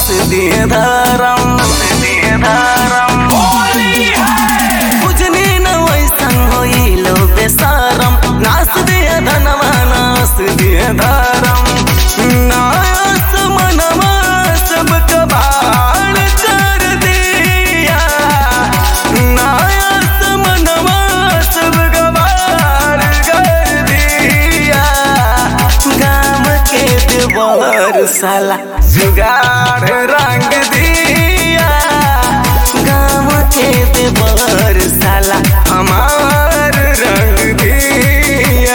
दिए धरम दिए धरम बुझनी न वैसन होइलो बेसारम नास दिए धनवा नास दिए धरम नास मनवा सब कबाड़ कर दिया नास मनवा सब कबाड़ कर दिया गाम के देवर साला जुगाड़ रंग दिया गाम के देवर साला हमार रंग दिया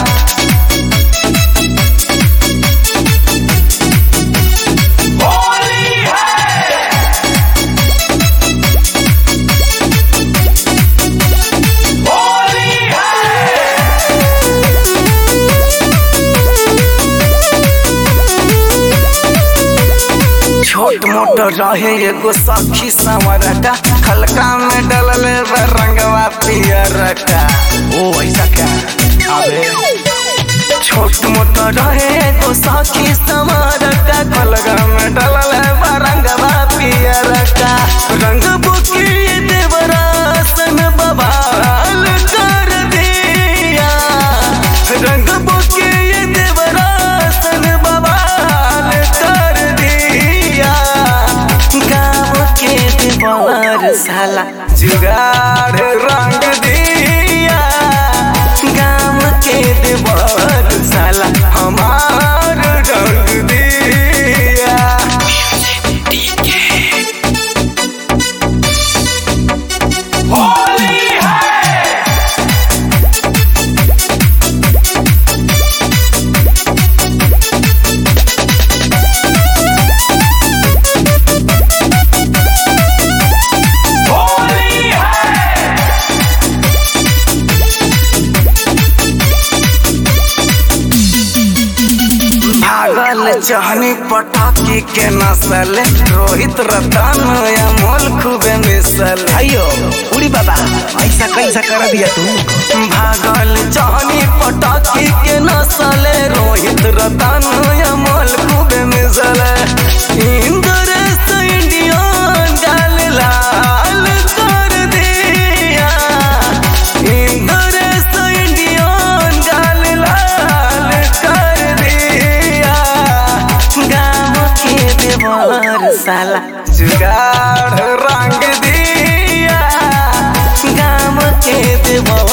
छोट मोट रहे एगो सखी संवरटा खलका में डलल बा रंगवा पियरटा ओ ऐसा क्या अबे छोट मोट रहे एगो सखी संवरटा खलका में डलल बा रंगवा पियरटा रंग बुकी देवरासन बबाल कर दिया रंग बुकी देवरासन बबाल कर दिया गाँव के देवर साला जुगाड़ रंग दिया गाँव के देवर साला हमार रंग दिया भागल चहनी पटाखी के नसल रोहित रतन अमोल खूबे मिसल अयो उड़ी बाबा ऐसा कैसा कर दिया तू भागल चहनी पटाखी के नसल रोहित रतन अमोल खूबे मिसल इंद्रेश इंडियन गाल लाल कर दिया इंद्रेश इंडियन गाल लाल कर दिया गाँव के देवर साला जुगाड़ रंग दिया गाँव के देवर